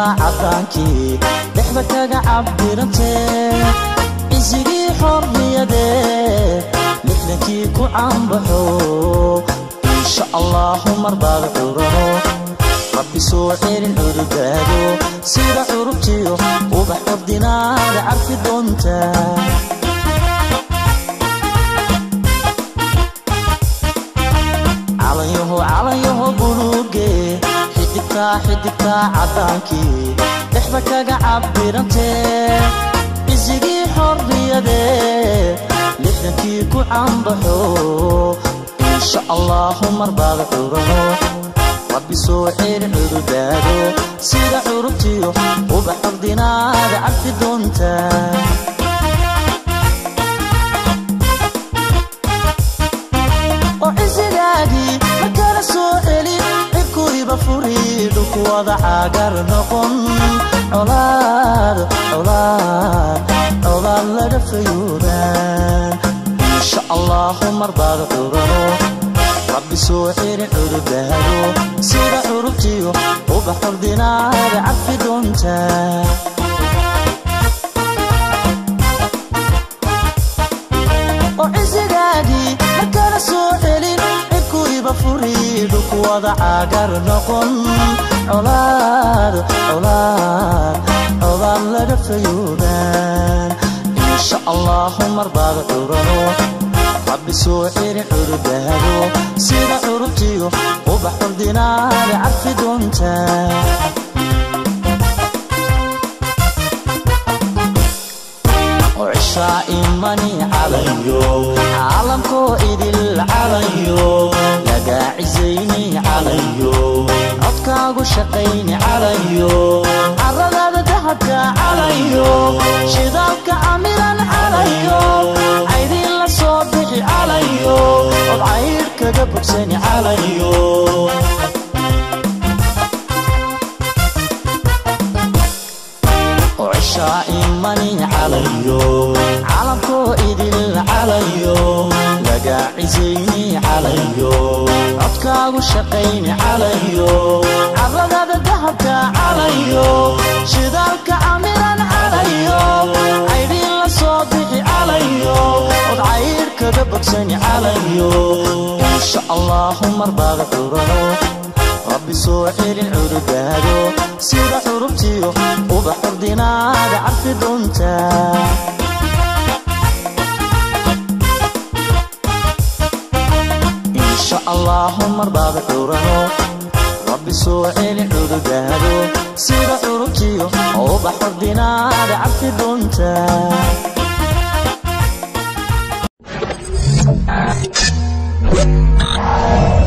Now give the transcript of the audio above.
cadaankii dhexda kaga cabdirantee isigii xorriyadee lixdankii ku caanbaxo insha allaahu marbaad curano rabbi soo celin cududaado sida curubtiyo ubax ordinaada carfi doonta calanyaho calanyaho buluuge xidigtaa xidigtaa caddaankii dhexda kaga cabdirantee isigii xorriyadee lixdankii ku caanbaxo insha allaahu marbaad curano rabbi soo celin cududaado sida curubtiyo ubax ordinaada cabdi doonta oo cisigaagii ma kala soo celin cirkuyba furi dhulku wada caagar noqon colaad colaad colaad laga fayuudaan insha allaahu marbaad curano rabbi soo celin cududaado sida curubtiyo ubax ordinaada cabfi doonta oo cisigaagii ma kala soo celin cirkuyba furi dhulku wada caagar noqon colaad colaad colaad laga fayuudaan insha allaahu marbaad curano rabbi soo celin cududaado sida curubtiyo ubax ordinaada carfi doonta oo cishaa imani calanyo caalamkoo idil calanyo lagaa cisayni calanyo codkaagu shaqayni calanyo caradaada dahabka calanyo shidaalka camiran calanyo caydiin la soo bixi calanyo od cayr kaga bogsani calanyo oo cishaa imani calanyo caalamkoo idil calanyo lagaa cisayni calanyo codkaagu shaqayni calanyo caradaada dahabka calanyo shidaalka camiran calanyo caydhiin la soo bixi calanyo od cayr kaga bogsani calanyo insha allaahu marbaad curano rabbi soo celin cududaado sida curubtiyo ubax ordinaada carfi doonta insha allaahu marbaad curano rabbi soo celin cududaado sida curubtiyo ubax ordinaada carfi doonta Ah.